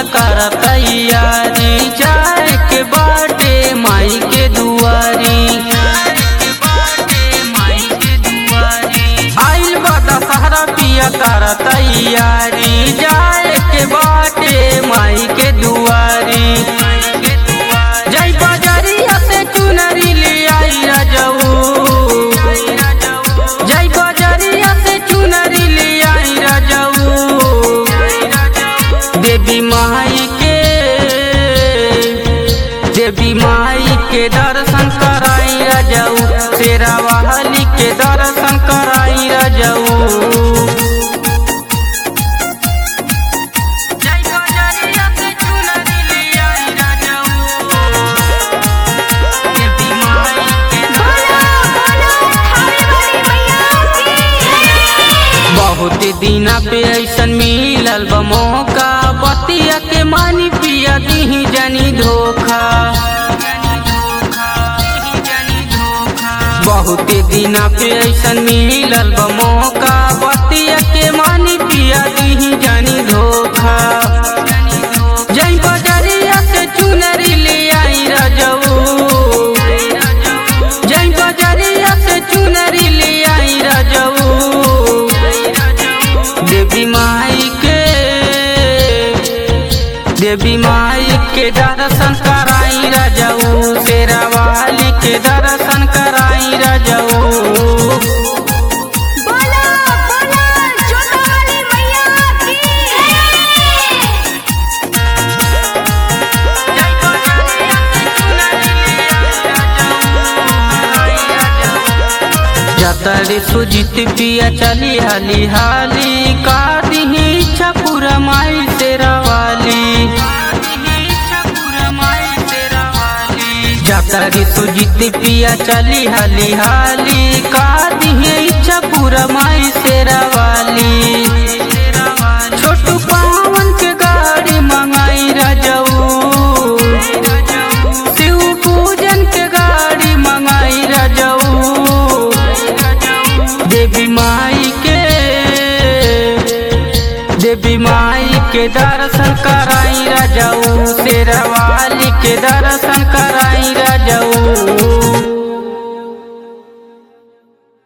पिया कर तैयारी जाए के बाटे माई के दुआरी आइल बा दशहरा पिया कर तैयारी जाए के बाटे माई के दुआरी जय बजरिया से चुनरी ले आई रजऊ जय बजरिया से चुनरी ले आई रजऊ देवी माई के देवी माई के दर्शन कराई रजऊ तेरा वाहली के दर्शन कराई रजऊ जय बजरिया से चुनरी ले आई रजऊ देवी माई के बोलो बोलो थावे वाली मैया की बहुत दिना पे ऐसन मिलल बा मौका बतिया के मानी पिया दीही जनी धोखा बहुत दिना पे ऐसन मिलल बा मौका बतिया के मानी पिया दीही जनी धोखा जय बजरिया से चुनरी ले आई रजऊ जय बजरिया से चुनरी ले आई रजऊ देवी माई के देवी माई के दर्शन कराई रजऊ शेरा वाली के दर्शन कराई रजऊ बोलो बोलो जोता वाली मैया की जतरी सुजित पिया चली हाली हाली का दिही इच्छा पूरा माई तेरा वाली जतरी सुजित पिया चली हाली हाली का दिही इच्छा पूरा माई तेरा वाली छोटू पावन के गाड़ी मंगाई रजऊ शिव पूजन के गाड़ी मंगाई रजऊ देवी माई के देवी माई के दर्शन कराई रजऊ शेरवाली के दर्शन कराई रजऊ